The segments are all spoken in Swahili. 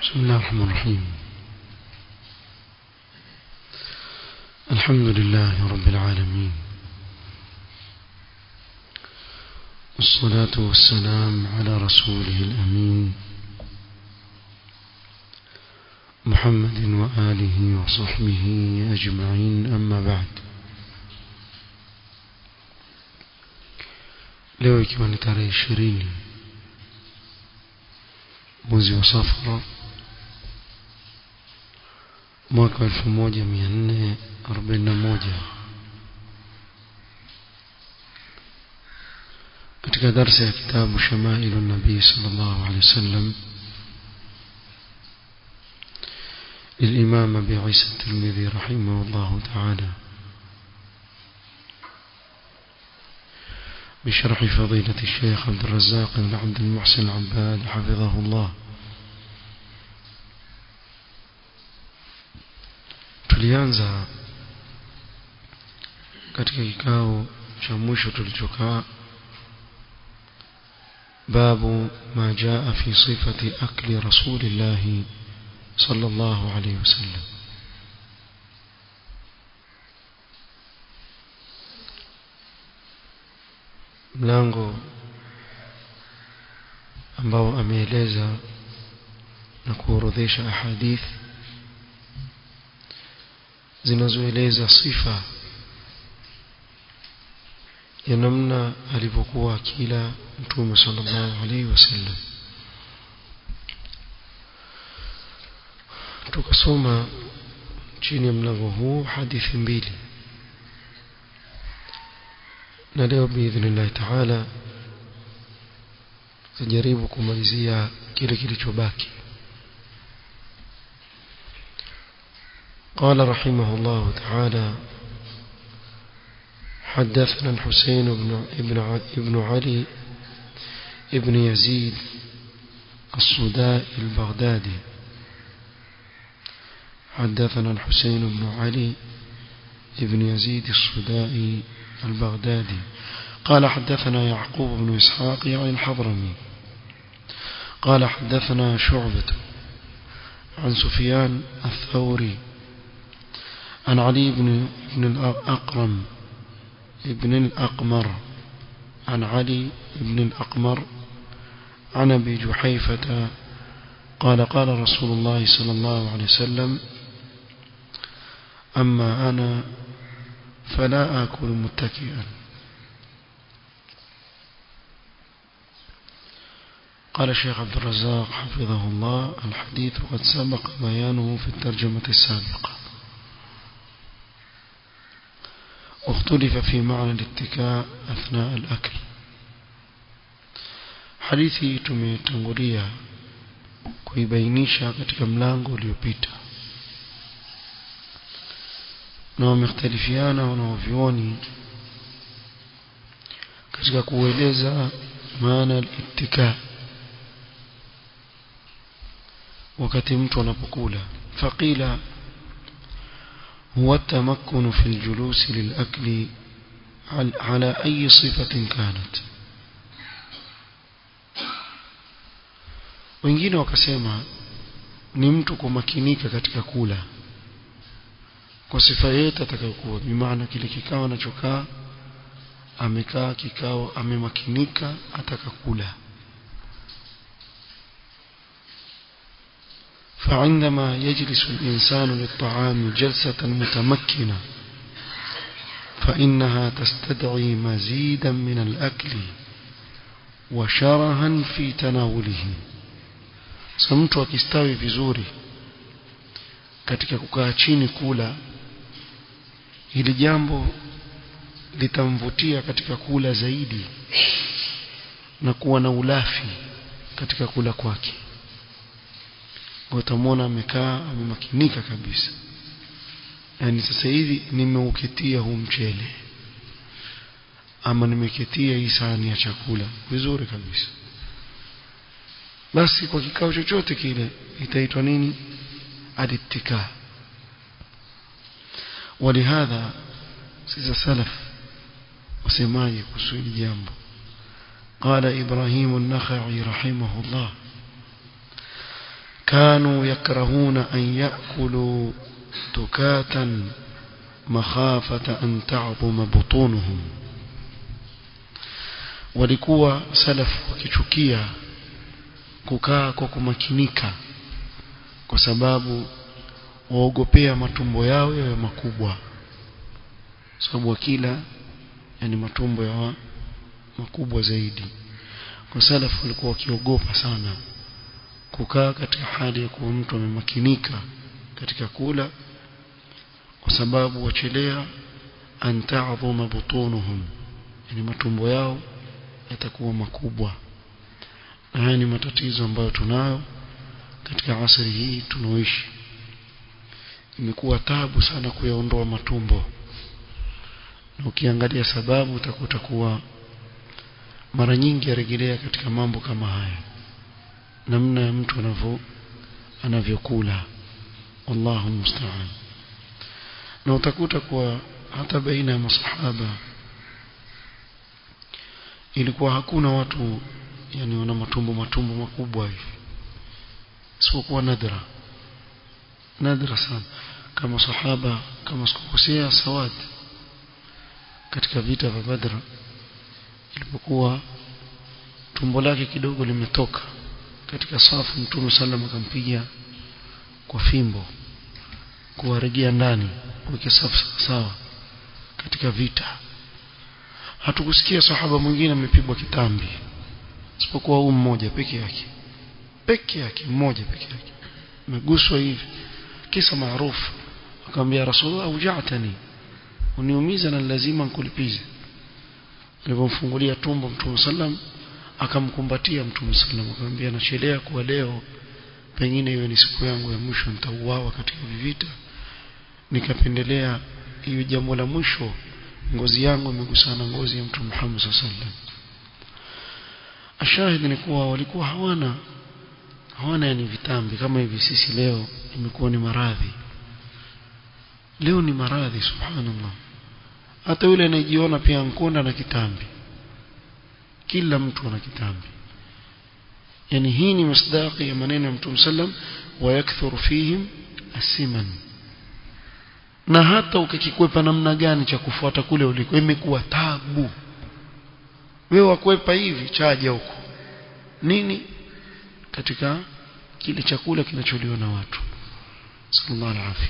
بسم الله الرحمن الرحيم الحمد لله رب العالمين والصلاة والسلام على رسوله الأمين محمد وآله وصحبه أجمعين أما بعد leo ikiwa ni tarehe ishirini mwezi wa safara mwaka elfu moja mia nne arobaini na moja katika darsa ya kitabu shamailu nabii sal llahu alehi wasallam للإمام أبي عيسى الترمذي رحمه الله تعالى بشرح فضيلة الشيخ عبد الرزاق بن عبد المحسن العباد حفظه الله tulianza katika kikao cha mwisho tulichokaa babu ma jaa fi sifati akli rasulillahi صلى الله عليه وسلم mlango ambao ameeleza na kuorodhesha ahadith zinazoeleza sifa ya namna alivyokuwa akila mtume sallallahu alaihi wasallam tukasoma chini ya mlango huu hadithi mbili na leo biidhnillahi taala tutajaribu kumalizia kile kilichobaki قال رحمه الله تعالى حدثنا الحسين بن ابن ابن علي ابن يزيد الصدائي البغدادي حدثنا الحسين بن علي بن يزيد الصدائي البغدادي قال حدثنا يعقوب بن إسحاق يعني الحضرمي قال حدثنا شعبة عن سفيان الثوري عن علي بن بن الأقرم ابن الأقمر عن علي بن الأقمر عن أبي جحيفة قال قال رسول الله صلى الله عليه وسلم أما أنا فلا آكل متكئا قال الشيخ عبد الرزاق حفظه الله الحديث قد سبق بيانه في الترجمة السابقة واختلف في معنى الاتكاء أثناء الأكل حديثي tumetangulia kuibainisha katika mlango uliopita na wamekhtalifiana wanaovyuoni katika kueleza maana al-ittika wakati mtu anapokula faqila huwa tamakkunu fi al-julus lil-akli ala ayi sifatin kanat wengine wakasema ni mtu kumakinika katika kula kwa sifa yote atakayokuwa bimaana kile kikao anachokaa amekaa kikao amemakinika atakakula فعندما يجلس الإنسان للطعام جلسة متمكنة فإنها تستدعي مزيدا من الأكل وشرها في تناوله سمت akistawi vizuri katika kukaa chini kula hili jambo litamvutia katika kula zaidi na kuwa na ulafi katika kula kwake utamwona amekaa amemakinika kabisa yani sasa hivi nimeuketia huu mchele ama nimeketia hii sahani ya chakula vizuri kabisa basi kwa kikao chochote kile itaitwa nini alittika ولهذا سيد سلف وسماي كسول جامب قال إبراهيم النخعي رحمه الله كانوا يكرهون أن يأكلوا تكاتا مخافة أن تعظم بطونهم walikuwa salafu wakichukia kukaa kwa kumakinika kwa sababu waogopea matumbo yao yawe makubwa sababu wakila yani matumbo yawa makubwa zaidi kwa salafu walikuwa wakiogopa sana kukaa katika hali ya kuwa mtu amemakinika katika kula kwa sababu wachelea an ta'dhuma butunuhum yani matumbo yao yatakuwa makubwa na haya ni matatizo ambayo tunayo katika asri hii tunaoishi imekuwa tabu sana kuyaondoa matumbo na ukiangalia sababu utakuta kuwa mara nyingi yarejelea katika mambo kama haya namna ya mtu anavyo anavyokula wallahu musta'an na utakuta kuwa hata baina ya masahaba ilikuwa hakuna watu yani wana matumbo matumbo makubwa hivi isipokuwa nadra nadra sana kama sahaba kama sikukosea sawad katika vita vya badra ilipokuwa tumbo lake kidogo limetoka katika safu mtume sallam akampiga kwa fimbo kuwaregea ndani kuweka safu sawa katika vita hatukusikia sahaba mwingine amepigwa kitambi isipokuwa huu mmoja peke yake peke yake mmoja peke yake ameguswa hivi kisa maarufu akamwambia rasulullah ujatani uniumiza na lazima nikulipize alipomfungulia tumbo mtume sallam akamkumbatia mtume sallam akamwambia nachelea kuwa leo pengine iwe ni siku yangu ya mwisho nitauawa katika vita nikapendelea hiyo jambo la mwisho ngozi yangu imegusana ngozi ya mtume Muhammad sallallahu alaihi wasallam ashahidi ni kuwa walikuwa hawana hawana yani vitambi kama hivi sisi leo imekuwa ni maradhi leo ni maradhi subhanallah hata yule anayejiona pia nkonda na kitambi kila mtu ana kitambi yani hii ni masdaqi ya maneno ya mtume sallam wa yakthuru fihim asiman na hata ukikikwepa namna gani cha kufuata kule uliko imekuwa tabu wewe wakwepa hivi chaja huko nini katika kile chakula kinacholiwa na watu sallallahu alaihi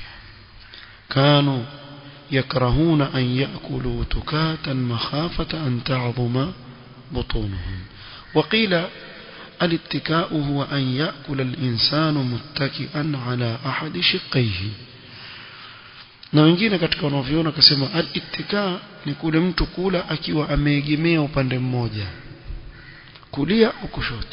kanu yakrahuna an yaakulu tukatan makhafata an ta'dhuma butunuhum وقيل الاتكاء هو أن يأكل الإنسان متكئا على أحد شقيه na wengine katika wanaoviona akasema al-ittika ni kule mtu kula akiwa ameegemea upande mmoja kulia au kushoto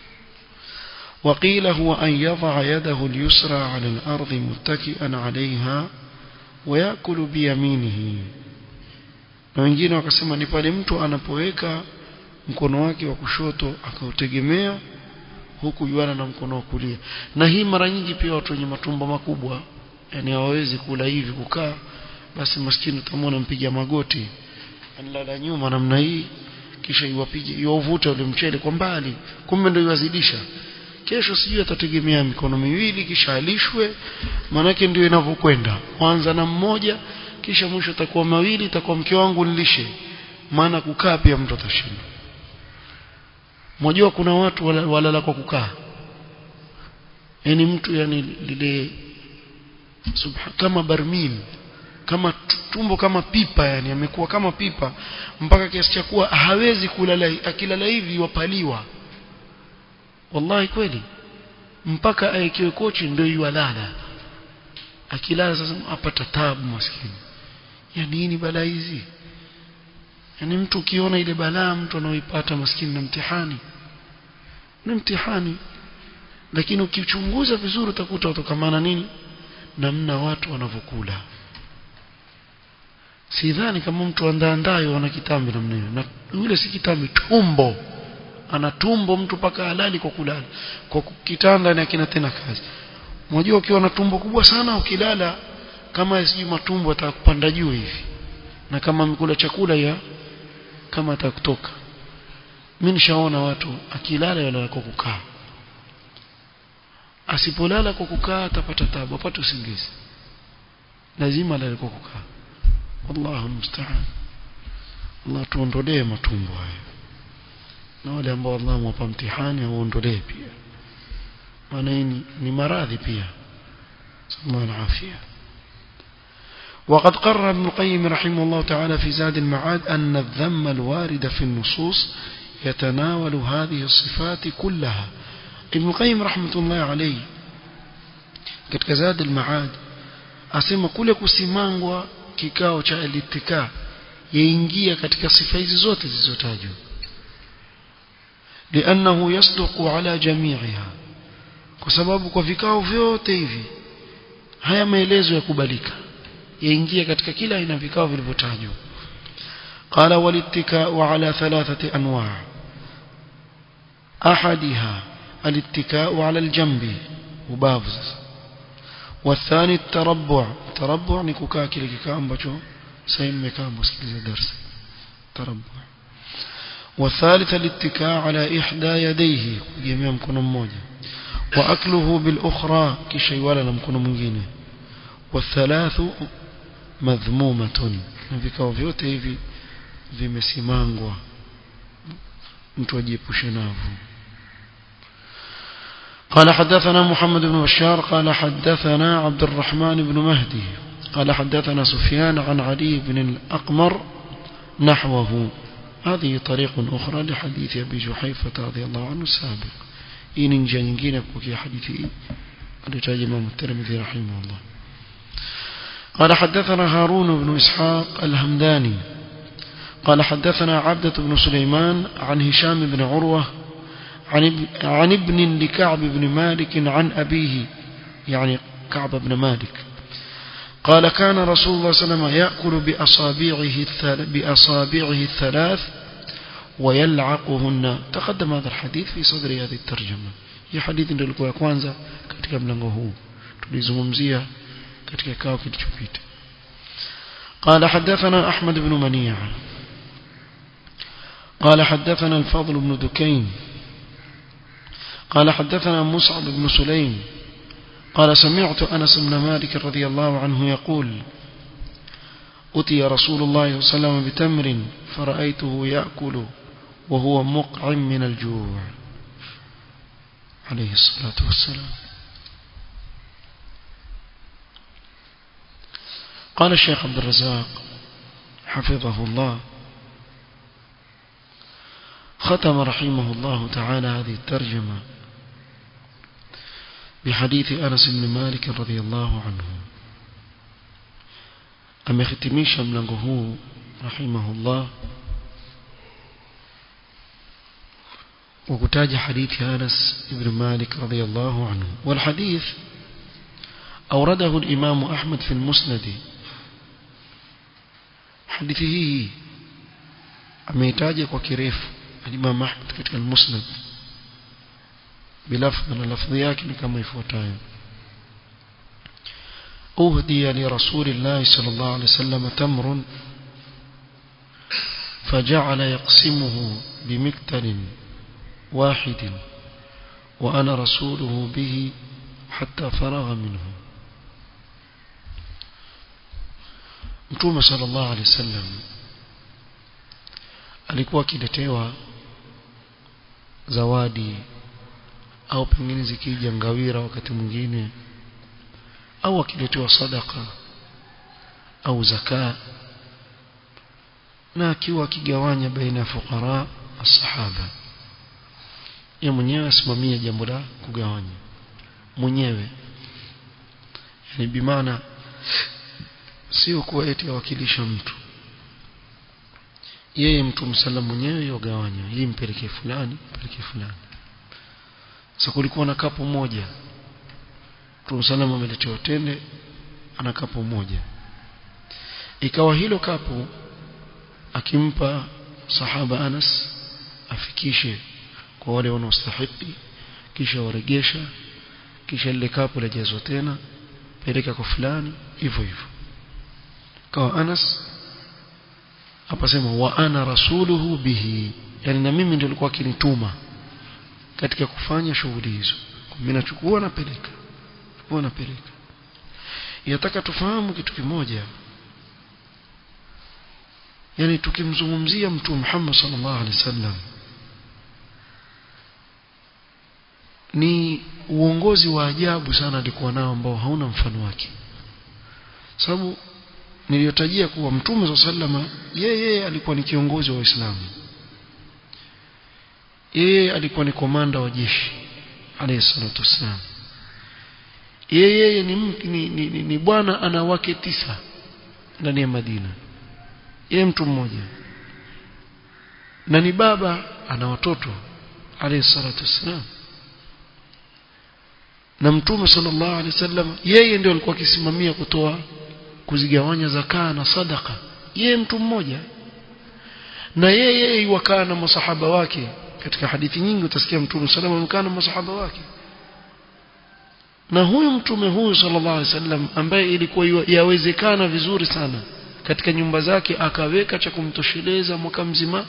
وقيل هو أن يضع يده اليسرى على الأرض متكئا عليها ويأكل بيمينه na wengine wakasema ni pale mtu anapoweka mkono wake wa kushoto akautegemea huku yuana na mkono wa kulia na hii mara nyingi pia watu wenye matumbo makubwa yani hawawezi kula hivi kukaa basi maskini utamwona mpiga magoti analala nyuma namna hii kisha iwapige iwavute ule mchele kwa mbali kumbe ndio iwazidisha kesho sijui atategemea mikono miwili kisha alishwe manake ndio inavyokwenda kwanza na mmoja kisha mwisho takuwa mawili takuwa mke wangu nilishe maana kukaa pia mtu atashinda mmoja kuna watu walala wala kwa kukaa yani mtu yani lile subha, kama barmin kama tumbo kama pipa yani amekuwa kama pipa mpaka kiasi cha kuwa hawezi kulala akilala hivi wapaliwa wallahi kweli mpaka aekiwe kochi ndio yualala akilala sasa apata tabu maskini ya nini balaa hizi yani mtu ukiona ile balaa mtu anaoipata maskini na mtihani ni mtihani lakini ukichunguza vizuri utakuta utokamana nini namna watu wanavyokula sidhani kama mtu andaandayo ana kitambi namna hiyo na yule si kitambi tumbo ana tumbo mtu paka halali kwa kulala kwa kitanda na kina tena kazi unajua ukiwa na tumbo kubwa sana ukilala kama sijui matumbo atakupanda juu hivi na kama mkula chakula ya kama atakutoka mimi nishaona watu akilala yale kwa kukaa asipolala kwa kukaa atapata tabu apate usingizi lazima alale kwa kukaa wallahu musta'an Allah tuondolee matumbo haya na wale ambao Allah mwapa mtihani auondolee pia maana hii ni maradhi pia sallallahu alafia وقد قرر ابن القيم رحمه الله تعالى في زاد المعاد أن الذم الوارد في النصوص يتناول هذه الصفات كلها ابن القيم رحمة الله عليه katika زاد المعاد asema kule kusimangwa kikao cha alitika yaingia katika sifa hizi zote zilizotajwa لأنه يصدق على جميعها kwa sababu kwa vikao vyote hivi haya maelezo yakubalika yaingia katika kila aina vikao vilivyotajwa قال والاتكاء على ثلاثة أنواع أحدها الاتكاء على الجنب وبافز والثاني التربع التربع نكوكا كile kikao ambacho sasa mmekaa msikilize darasa تربع والثالث الاتكاء على إحدى يديه kugemea mkono mmoja وأكله بالأخرى kisha iwala na mkono mwingine والثلاث madhmumatun na vikao vyote hivi vimesimangwa mtu ajiepushe navyo قال حدثنا محمد بن بشار قال حدثنا عبد الرحمن بن مهدي قال حدثنا سفيان عن علي بن الأقمر نحوه هذه طريق أخرى لحديث أبي جحيفة رضي الله عنه السابق إن جنجين بكي حديثي الرجال إمام الترمذي رحمه الله قال حدثنا هارون بن إسحاق الهمداني قال حدثنا عبدة بن سليمان عن هشام بن عروة عن, عن ابن لكعب بن مالك عن أبيه يعني كعب بن مالك قال كان رسول الله صلى الله عليه وسلم يأكل بأصابعه, بأصابعه الثلاث ويلعقهن تقدم هذا الحديث في صدر هذه الترجمة هي حديث ndio ilikuwa ya kwanza katika mlango huu tulizungumzia katika kikao kilichopita قال حدثنا أحمد بن منيع قال حدثنا الفضل بن دكين قال حدثنا مصعب بن سليم قال سمعت أنس بن مالك رضي الله عنه يقول أتي رسول الله صلى الله عليه وسلم بتمر فرأيته يأكل وهو مقعم من الجوع عليه الصلاة والسلام قال الشيخ عبد الرزاق حفظه الله ختم رحمه الله تعالى هذه الترجمة بحديث أنس بن مالك رضي الله عنه amekhitimisha mlango huu rahimahullah wa kutaja hadithi Anas ibn Malik radhiyallahu anhu والحديث أورده الإمام أحمد في المسند hadithi hii ameitaja kwa kirefu الإمام أحمد katika المسند بلفظ na lafdhi yake ni kama ifuatayo أهدي لرسول الله صلى الله عليه وسلم تمر فجعل يقسمه بمكتل واحد وأنا رسوله به حتى فرغ منه Mtume sallallahu alaihi wasallam alikuwa akiletewa zawadi au pengine zikija ngawira wakati mwingine au akiletewa sadaka au zaka na akiwa akigawanya baina ya fuqara asahaba yeye mwenyewe asimamie jambo la kugawanya mwenyewe yani bimaana sio kuwa eti awakilisha mtu yeye mtu msala mwenyewe yogawanya hii mpelekee fulani mpelekee fulani sasa kulikuwa na kapu moja Mtume sallam ameletewa tende ana kapu moja ikawa hilo kapu akimpa sahaba Anas afikishe kwa wale wanaostahili kisha waregesha kisha lile kapu lajazwa tena peleka kwa fulani hivyo hivyo kwa Anas apasema wa ana rasuluhu bihi yani na mimi ndio nilikuwa akinituma katika kufanya shughuli hizo mimi nachukua napeleka chukua napeleka yataka tufahamu kitu kimoja yani tukimzungumzia mtume Muhammad sallallahu alaihi wasallam ni uongozi wa ajabu sana alikuwa nao ambao hauna mfano wake sababu niliyotajia kuwa mtume wa sallama yeye alikuwa ni kiongozi wa Uislamu yeye alikuwa ni komanda wa jeshi alayhi salatu wassalam yeye ni, ni, ni, ni, ni bwana ana wake tisa ndani ya Madina yeye mtu mmoja na ni baba ana watoto alayhi salatu wassalam na mtume sallallahu alaihi wasallam yeye ndio alikuwa akisimamia kutoa kuzigawanya zakaa na sadaka yeye mtu mmoja na yeye wakaa na masahaba wake katika hadithi nyingi utasikia mtume sallallahu alaihi wasallam na masahaba wake na huyu mtume huyu sallallahu alaihi wasallam ambaye ilikuwa yawezekana vizuri sana katika nyumba zake akaweka cha kumtosheleza mwaka mzima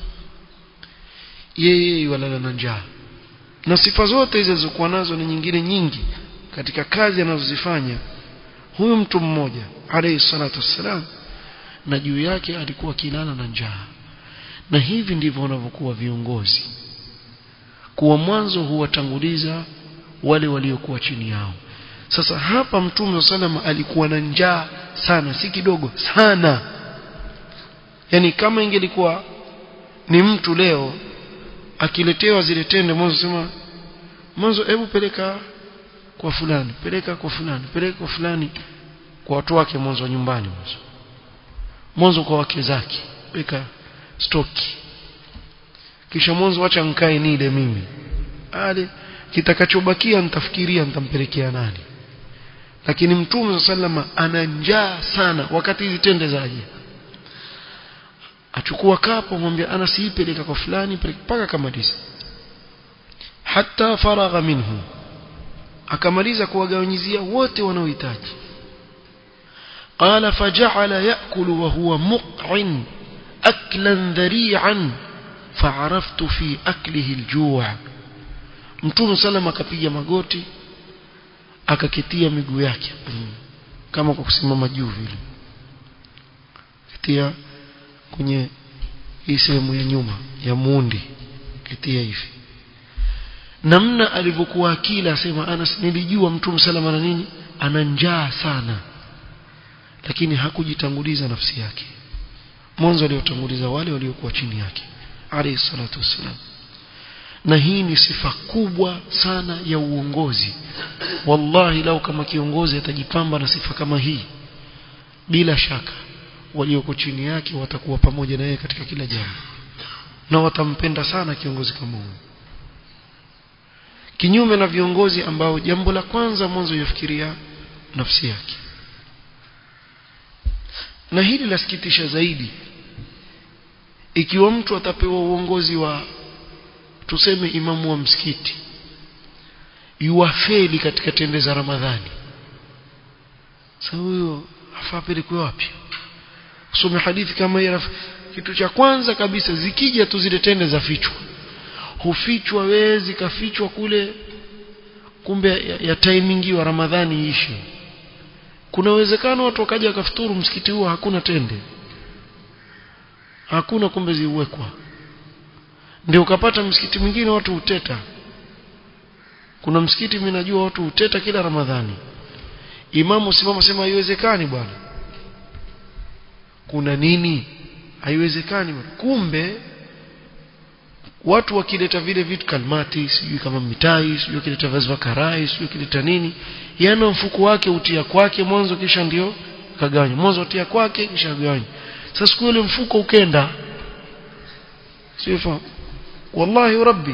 yeye walala na njaa na sifa zote hizo zilizokuwa nazo ni nyingine nyingi katika kazi anazozifanya huyu mtu mmoja alayhi salatu wassalam na juu yake alikuwa kilala na njaa na hivi ndivyo wanavyokuwa viongozi kuwa mwanzo huwatanguliza wale waliokuwa chini yao sasa hapa mtume salama alikuwa na njaa sana si kidogo sana yani kama ingelikuwa ni mtu leo akiletewa zile tende mwanzo sema mwanzo hebu peleka kwa fulani peleka kwa fulani peleka kwa fulani kwa watu wake mwanzo nyumbani mwanzo mwanzo kwa wake zake weka stoki kisha mwanzo acha nikae nile mimi ale kitakachobakia nitafikiria nitampelekea nani lakini mtume sallama ana njaa sana wakati hizi tende zaje achukua kapo mwambia ana siipeleka kwa fulani mpaka kamaliza hata faragha minhu akamaliza kuwagawanyizia wote wanaohitaji قال فجعل يأكل وهو مقعن أكلا ذريعا فعرفت في أكله الجوع mtume sallam akapiga magoti akakitia miguu yake kama kwa kusimama juu vile kitia kwenye hii sehemu ya nyuma ya muundi kitia hivi namna alivyokuwa akila asema Anas nilijua mtume sallam ana nini ana njaa sana lakini hakujitanguliza nafsi yake mwanzo aliotanguliza wale waliokuwa chini yake alayhi salatu wassalam na hii ni sifa kubwa sana ya uongozi wallahi lau kama kiongozi atajipamba na sifa kama hii bila shaka walioko chini yake watakuwa pamoja na yeye katika kila jambo na watampenda sana kiongozi kama huyo kinyume na viongozi ambao jambo la kwanza mwanzo yafikiria nafsi yake na hili lasikitisha zaidi ikiwa mtu atapewa uongozi wa tuseme imamu wa msikiti yuwafeli katika tende za Ramadhani sasa huyo afaa pelekwe wapi usome hadithi kama hii kitu cha kwanza kabisa zikija tu zile tende za fichwa hufichwa wewe zikafichwa kule kumbe ya, ya timing wa Ramadhani iishe kuna uwezekano watu wakaja wakafuturu msikiti huo hakuna tende hakuna kumbe ziwekwa ndio ukapata msikiti mwingine watu uteta kuna msikiti mimi najua watu uteta kila ramadhani imamu simama sema haiwezekani bwana kuna nini haiwezekani bwana kumbe watu wakileta vile vitu kalmati sijui kama mitai sijui wakileta vazi vya karai sijui wakileta nini yana mfuko wake utia kwake mwanzo kisha ndio kagawanya mwanzo utia kwake kisha gawanya sasa siku ile mfuko ukenda sifa wallahi rabbi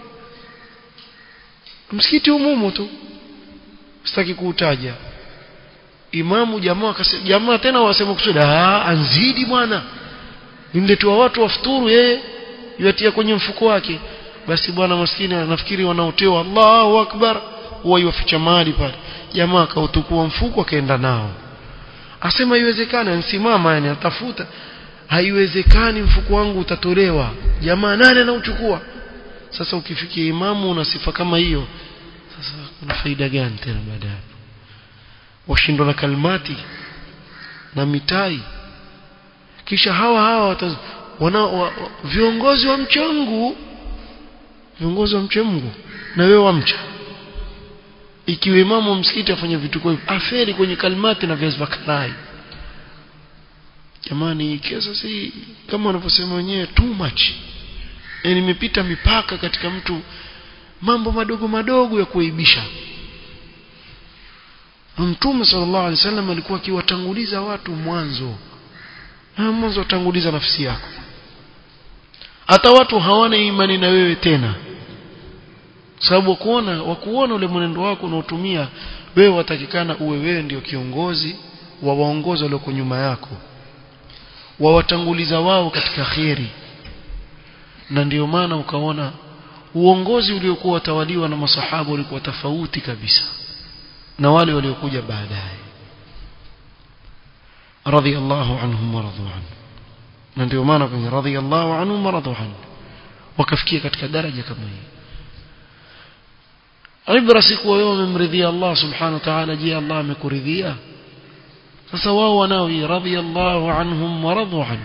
msikiti umumu tu sitaki kuutaja imamu jamaa akasema jamaa tena wasema kusudi ah anzidi bwana nimletewa watu wafuturu yeye yatia kwenye mfuko wake basi bwana maskini anafikiri wanaotewa Allahu akbar huwa yuficha mali pale jamaa akautukua mfuko akaenda nao asema haiwezekani ansimama yani atafuta haiwezekani mfuko wangu utatolewa jamaa nani anauchukua sasa ukifikia imamu una sifa kama hiyo una faida gani tena baada ya hapo washindwa na kalmati na mitai kisha hawa hawa wataz, wana, wa, wa, viongozi wa mchangu viongozi wa mche Mungu na wewe wamcha ikiwa imamu wa msikiti afanya vitu hivyo aferi kwenye kalmati na viazi vya karai jamani kesa si kama wanavyosema wenyewe too much yani imepita mipaka katika mtu mambo madogo madogo ya kuaibisha Mtume sallallahu alaihi wasallam alikuwa akiwatanguliza watu mwanzo na mwanzo watanguliza nafsi yako hata watu hawana imani na wewe tena sababu wakuona wakuona ule mwenendo wako unaotumia wewe watakikana uwe wewe ndio kiongozi wa waongozi walioko nyuma yako wawatanguliza wao katika kheri na ndio maana ukaona uongozi uliokuwa watawaliwa na masahaba ulikuwa tofauti kabisa na wale waliokuja baadaye radhiallahu anhum waradu anhu na ndio maana kwenye radhiallahu anhum waradu anhu wakafikia katika daraja kama hii ibra si kuwa wewe umemridhia Allah subhanahu wa ta'ala je Allah amekuridhia sasa wao wanao hii radhiallahu anhum waradu anhu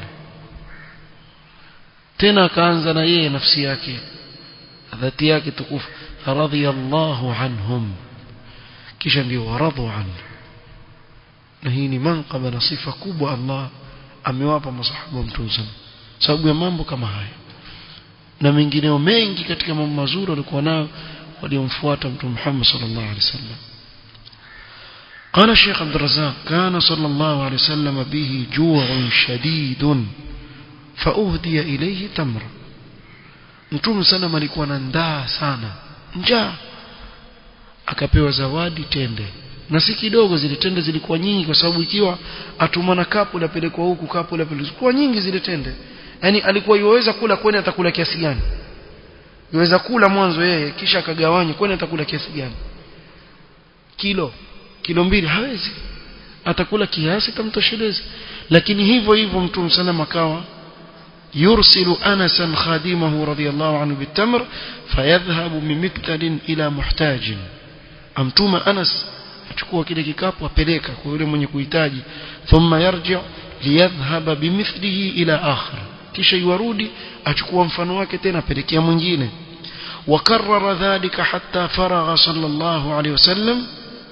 tena akaanza na yeye nafsi yake dhati yake tukufu radhiallahu anhum kisha ndio waradhu anhu na hii ni manqaba na sifa kubwa Allah amewapa masahaba mtume sababu ya mambo kama haya na mengineo mengi katika mambo mazuri walikuwa nayo waliomfuata mtume Muhammad sallallahu alaihi wasallam قال الشيخ عبد الرزاق كان صلى الله عليه وسلم به جوع شديد فأهدي إليه تمر mtume sana alikuwa na ndaa sana njaa akapewa zawadi tende na si kidogo zile tende zilikuwa nyingi kwa sababu ikiwa atumana kapu lapelekwa huku kapu lapelekwa nyingi zile tende yani alikuwa yuweza kula kwani atakula kiasi gani yuweza kula mwanzo yeye kisha akagawanya kwani atakula kiasi gani kilo kilo mbili hawezi atakula kiasi tamtosheleza lakini hivyo hivyo mtume sana makawa يرسل أنسا خادمه رضي الله عنه بالتمر فيذهب بمكتل إلى محتاج أمتوم أنس achukua kile kikapu apeleka kwa yule mwenye kuhitaji thumma yarji liyadhhaba bimithlihi ila akhir kisha yuarudi achukua mfano wake tena apelekea mwingine وكرر ذلك حتى فرغ صلى الله عليه وسلم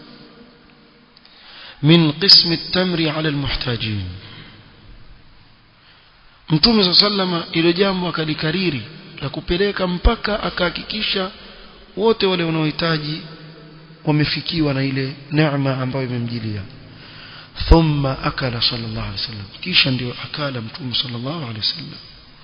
من قسم التمر على المحتاجين Mtume sallama ile jambo akalikariri la kupeleka mpaka akahakikisha wote wale wanaohitaji wamefikiwa na ile neema ambayo imemjilia thumma akala sallallahu alaihi wasallam kisha ndio akala mtume sallallahu alaihi wasallam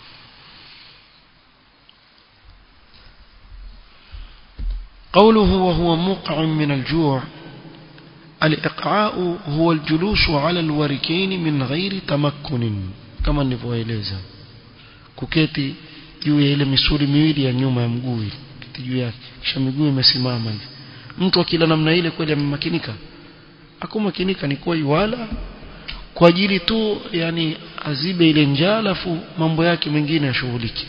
قوله وهو مقع من الجوع الإقعاء هو الجلوس على الوركين من غير تمكن kama nilivyoeleza kuketi juu ya ile misuli miwili ya nyuma ya mguu kiti juu yake kisha miguu imesimama hivi mtu akila namna ile kweli amemakinika akumakinika ni kwa wala kwa ajili tu yani azibe ile njaa alafu mambo yake mengine yashughulike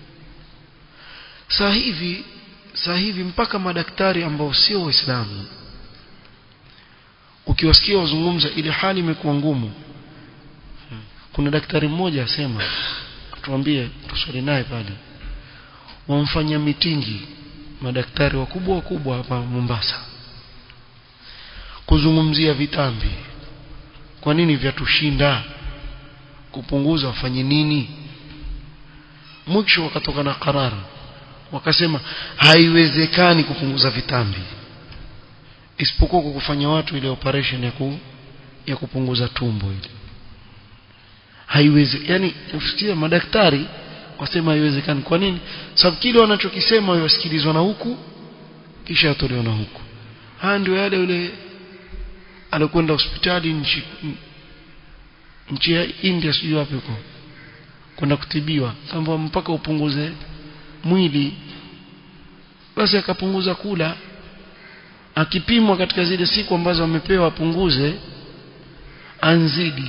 saa hivi saa hivi mpaka madaktari ambao sio waislamu ukiwasikia wazungumza ile hali imekuwa ngumu kuna daktari mmoja asema tuambie tuswali naye pale wamfanya mitingi madaktari wakubwa wakubwa hapa Mombasa kuzungumzia vitambi kwa nini vyatushinda kupunguza wafanye nini mwisho wakatoka na karara wakasema haiwezekani kupunguza vitambi isipokuwa kwa kufanya watu ile operation ya, ku, ya kupunguza tumbo ile haiwezi yani usikia madaktari wasema haiwezekani kwa nini sababu kile wanachokisema wasikilizwa na huku kisha yatolewa na huku haya ndio yale yule alikwenda hospitali nchi nchi ya India sijui wapi huko kwenda kutibiwa kwamba mpaka upunguze mwili basi akapunguza kula akipimwa katika zile siku ambazo amepewa apunguze anzidi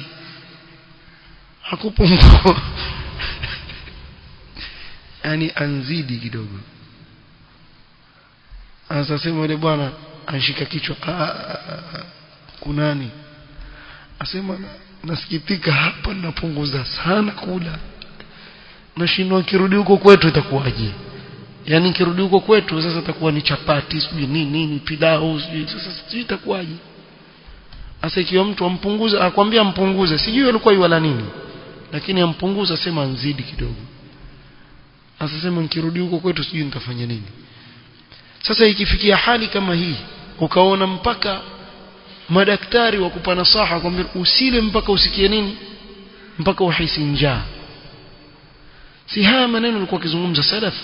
hakupungua yani anzidi kidogo anasema yule bwana anshika kichwa kunani asema nasikitika hapa napunguza sana kula nashindwa nikirudi huko kwetu itakuwaje yani nikirudi huko kwetu sasa itakuwa ni chapati sijui nini nini pilau sijui sasa sijui itakuwaje sasa ikiwa mtu ampunguza akwambia ampunguze sijui alikuwa yuala nini lakini ampunguza sema nzidi kidogo sasa sema nikirudi huko kwetu sijui nitafanya nini sasa ikifikia hali kama hii ukaona mpaka madaktari wa kupa nasaha kwambia usile mpaka usikie nini mpaka uhisi njaa si haya maneno alikuwa akizungumza salaf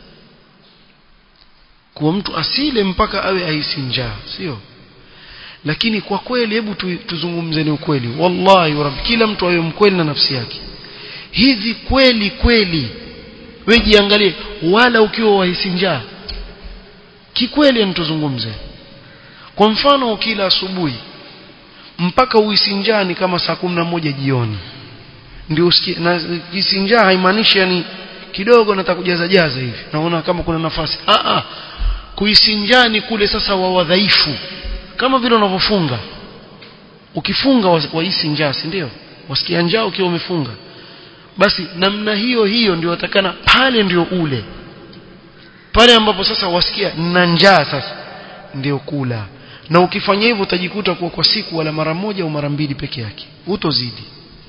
kuwa mtu asile mpaka awe ahisi njaa sio lakini kwa kweli hebu tuzungumze ni ukweli wallahi rabbi kila mtu awe mkweli na nafsi yake hivi kweli kweli wewe jiangalie wala ukiwa wahisi njaa kikweli nituzungumze kwa mfano ukila asubuhi mpaka uhisi njaa ni kama saa kumi na moja jioni ndio usikie na hisi njaa haimaanishi yani kidogo nataka kujaza jaza hivi naona kama kuna nafasi ah ah kuhisi njaa ni kule sasa wa wadhaifu kama vile unavyofunga ukifunga wahisi njaa si ndio wasikia njaa ukiwa umefunga basi namna hiyo hiyo ndio watakana pale ndio ule pale ambapo sasa wasikia na njaa sasa ndio kula na ukifanya hivyo utajikuta kuwa kwa siku wala mara moja au mara mbili peke yake utozidi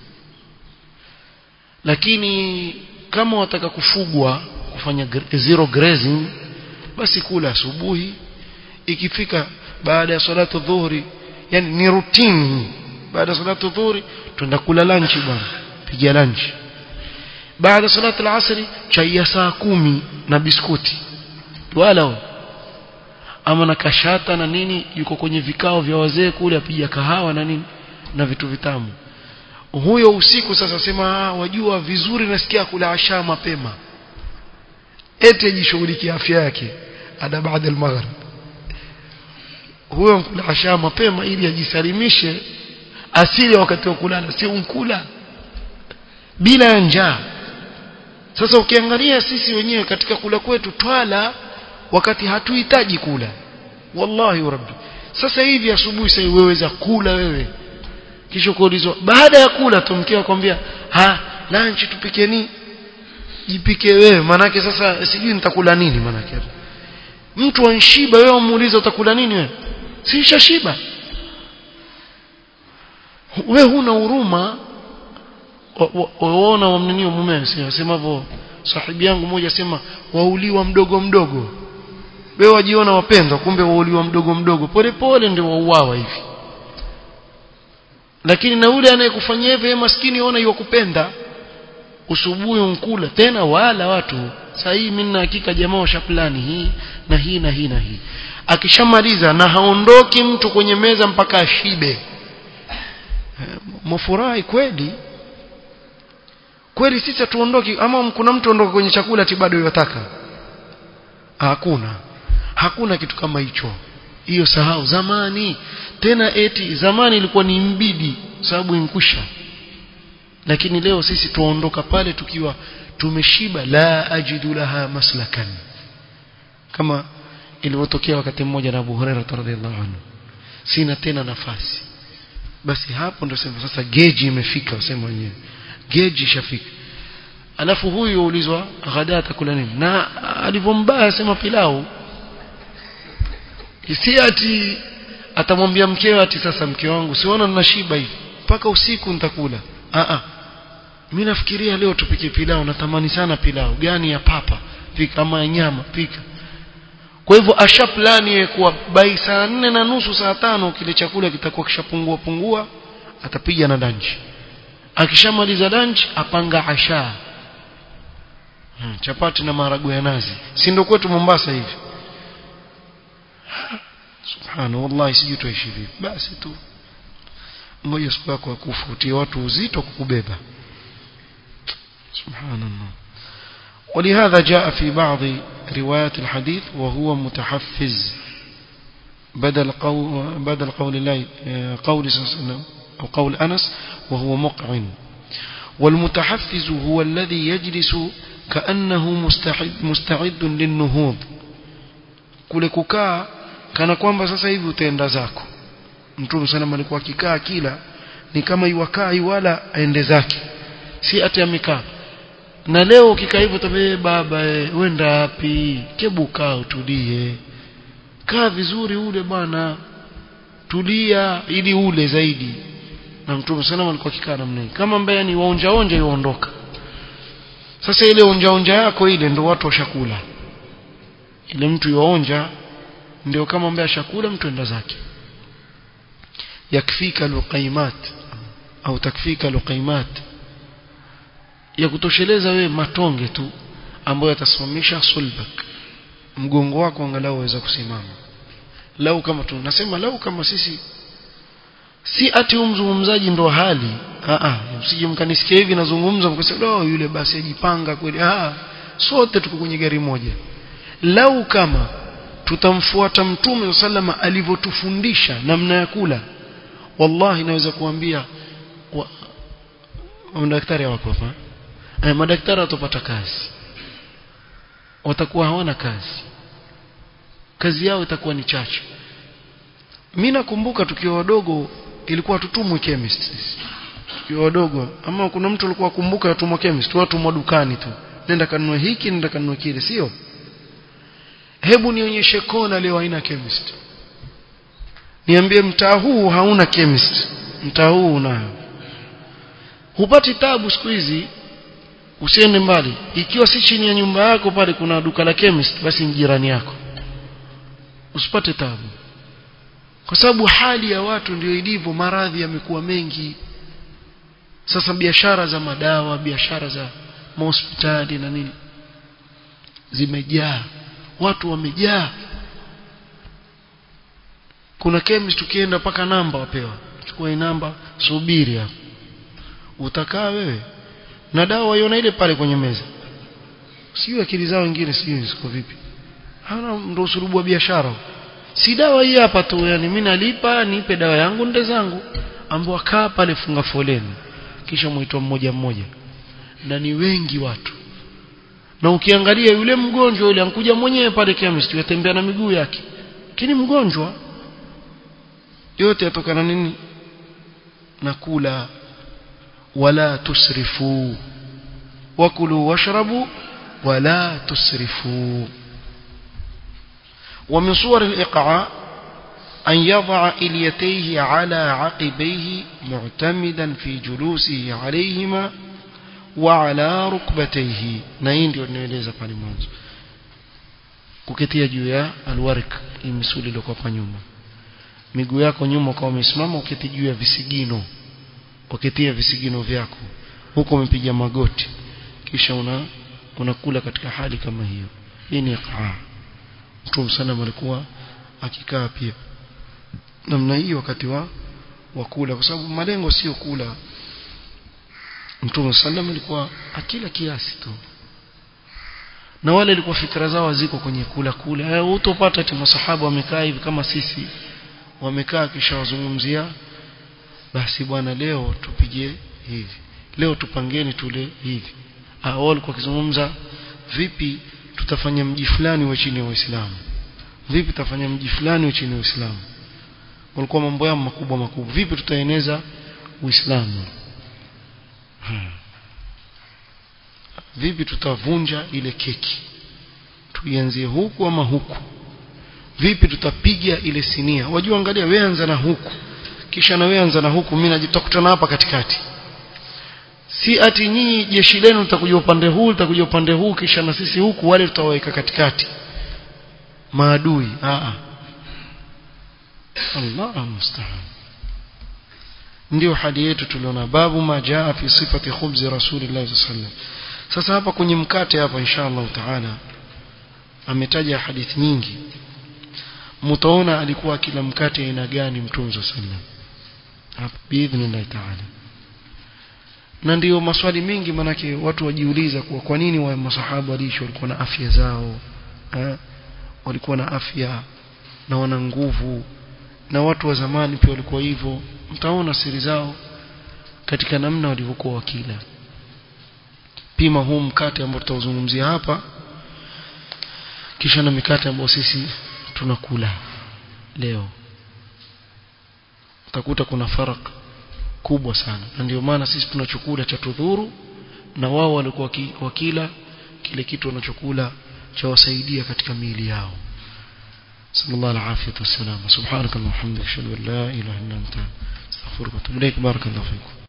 lakini kama wataka kufugwa kufanya zero grazing basi kula asubuhi ikifika baada ya salatu dhuhuri yani ni routine baada ya salatu dhuhuri twenda kula lunch bwana piga lunch baada salatu al-asri chai ya saa kumi na biskuti wala ama na kashata na nini yuko kwenye vikao vya wazee kule apiga kahawa na nini na vitu vitamu huyo usiku sasa sema wajua vizuri nasikia kula asha mapema ete jishughulikie afya yake ada baada al-maghrib huyo mkula asha mapema ili ajisalimishe asili wakati wa kulala si unkula bila njaa sasa ukiangalia sisi wenyewe katika kula kwetu twala wakati hatuhitaji kula wallahi rabbi sasa hivi asubuhi sasa weweza kula wewe kisha kuulizwa baada ya kula tumkia kwambia ha lunch tupike nini jipike wewe manake sasa sijui nitakula nini manake mtu anshiba wewe umuuliza utakula nini wewe si shiba wewe huna huruma waona wamninio mume sema hivyo sahibi yangu mmoja sema wauliwa mdogo mdogo wewe wajiona wapendwa kumbe wauliwa mdogo mdogo pole pole ndio wauawa hivi lakini na yule anayekufanyia hivyo maskini ona yokupenda usubuhi unkula tena wala watu saa hii mimi na hakika jamaa washaplani hii na hii na hii na hii akishamaliza na haondoki mtu kwenye meza mpaka ashibe mfurahi kweli kweli sisi tuondoki ama kuna mtu ondoka kwenye chakula ati bado yataka hakuna hakuna kitu kama hicho hiyo sahau zamani tena eti zamani ilikuwa ni mbidi sababu inkusha lakini leo sisi tuondoka pale tukiwa tumeshiba la ajidu laha maslakan kama ilivyotokea wakati mmoja na Abu Hurairah radhiallahu anhu sina tena nafasi basi hapo ndio sema sasa geji imefika usema wenyewe geji ishafika alafu huyu ulizwa ghada atakula nini na alivyombaya sema pilau si ati atamwambia mkewe ati sasa mke wangu siona ninashiba hivi mpaka usiku nitakula a a mimi nafikiria leo tupike pilau natamani sana pilau gani ya papa pika ama ya nyama pika kwa hivyo asha plani kuwa bai saa nne na nusu saa tano kile chakula kitakuwa kishapungua pungua atapiga na lunch akishamaliza lunch apanga asha hmm, chapati na maharagwe ya nazi si ndio kwetu Mombasa hivi subhana wallahi sijui tuishi vipi basi tu ngoja siku yako kufutia watu uzito kukubeba subhanallah ولهذا جاء في بعض روايات الحديث وهو متحفز بدل قول بدل قول الله قول صلى الله عليه وسلم أو قول أنس وهو مقعن والمتحفز هو الذي يجلس كأنه مستعد مستعد للنهوض kule kukaa kana kwamba sasa hivi utaenda zako mtume sana alikuwa akikaa kila ni kama iwakaa wala aende zake si ati amekaa na leo ukikaa hivyo tabe baba e, wenda wapi kebu kaa utulie kaa vizuri ule bwana tulia ili ule zaidi na mtume sana alikuwa akikaa namna hii kama ambaye ni waonja onja yuondoka sasa ile onja onja yako ile ndio watu washakula ile mtu yuonja ndio kama ambaye ashakula mtu enda zake yakfika luqaimat au takfika luqaimat ya kutosheleza wewe matonge tu ambayo yatasimamisha sulbak mgongo wako angalau uweza kusimama lau kama tu nasema lau kama sisi si ati umzungumzaji ndo hali a a msije mkanisikia hivi nazungumza mkasema oh yule basi ajipanga kweli ah sote tuko kwenye gari moja lau kama tutamfuata mtume sallama alivyotufundisha namna ya kula wallahi naweza kuambia wa, madaktari wako hapa eh, madaktari watapata kazi watakuwa hawana kazi kazi yao itakuwa ni chache mimi nakumbuka tukiwa wadogo ilikuwa tutumwe chemist tukiwa wadogo ama kuna mtu alikuwa akumbuka atumwa chemist watu mwa dukani tu nenda kanunue hiki nenda kanunue kile sio hebu nionyeshe kona leo haina chemist niambie mtaa huu hauna chemist mtaa huu unayo hupati tabu siku hizi usiende mbali ikiwa si chini ya nyumba yako pale kuna duka la chemist basi ni jirani yako usipate tabu kwa sababu hali ya watu ndio ilivyo maradhi yamekuwa mengi sasa biashara za madawa biashara za mahospitali na nini zimejaa watu wamejaa kuna chemist ukienda paka namba wapewa chukua namba subiri hapo utakaa wewe na dawa waiona ile pale kwenye meza sio akili zao wengine sio ziko vipi hana ndo usurubu wa biashara si dawa hii hapa tu yani mimi nalipa nipe dawa yangu nde zangu ambao kaa pale funga foleni kisha muitwa mmoja mmoja na ni wengi watu na ukiangalia yule mgonjwa yule ankuja mwenyewe pale chemist yatembea na miguu yake lakini mgonjwa yote yatokana nini na kula wala tusrifu wakulu washrabu wala tusrifu ومن صور الإقعاء أن يضع إليتيه على عقبيه معتمدا في جلوسه عليهما وعلى ركبتيه نين ndio nieleza pale mwanzo kuketia juu ya alwarik misuli ile kwa nyuma miguu yako nyuma kwa umesimama uketi juu ya visigino uketia visigino vyako huko umepiga magoti kisha una unakula katika hali kama hiyo hii ni iqaa Mtume sana alikuwa akikaa pia namna hii wakati wa wa kula kwa sababu malengo sio kula Mtume sallam alikuwa akila kiasi tu na wale ilikuwa fikra zao ziko kwenye kula kula eh utopata ati masahaba wamekaa hivi kama sisi wamekaa kisha wazungumzia basi bwana leo tupige hivi leo tupangeni tule hivi ah wao walikuwa kizungumza vipi tutafanya mji fulani wa chini ya Uislamu vipi tutafanya mji fulani wa chini ya Uislamu walikuwa mambo yao makubwa makubwa vipi tutaeneza Uislamu hmm. vipi tutavunja ile keki tuianzie huku ama huku vipi tutapiga ile sinia wajua angalia wewe anza na huku kisha na wewe anza na huku mimi najitakutana hapa katikati si ati nyinyi jeshi lenu litakuja upande huu litakuja upande huu kisha na sisi huku wale tutawaweka katikati maadui a Allah musta'an ndio hadi yetu tuliona babu majaa fi sifati khubzi rasulillah sallallahu sasa hapa kwenye mkate hapa inshallah taala ametaja hadithi nyingi mtaona alikuwa kila mkate aina gani mtume sallallahu hapa biidhnillah taala na ndiyo maswali mengi manake watu wajiuliza kuwa kwa nini wa masahaba waliishi walikuwa na afya zao eh? walikuwa na afya na wana nguvu na watu wa zamani pia walikuwa hivyo mtaona siri zao katika namna walivyokuwa wakila pima huu mkate ambao tutauzungumzia hapa kisha na mikate ambayo sisi tunakula leo utakuta kuna farak kubwa sana na ndio maana sisi tunachokula cha tudhuru na wao walikuwa wakila kile kitu wanachokula cha wasaidia katika miili yao sallallahu alaihi wasallam subhanakallahumma hamdika ashhadu an la ilaha illa anta astaghfiruka wa atubu ilaik barakallahu fikum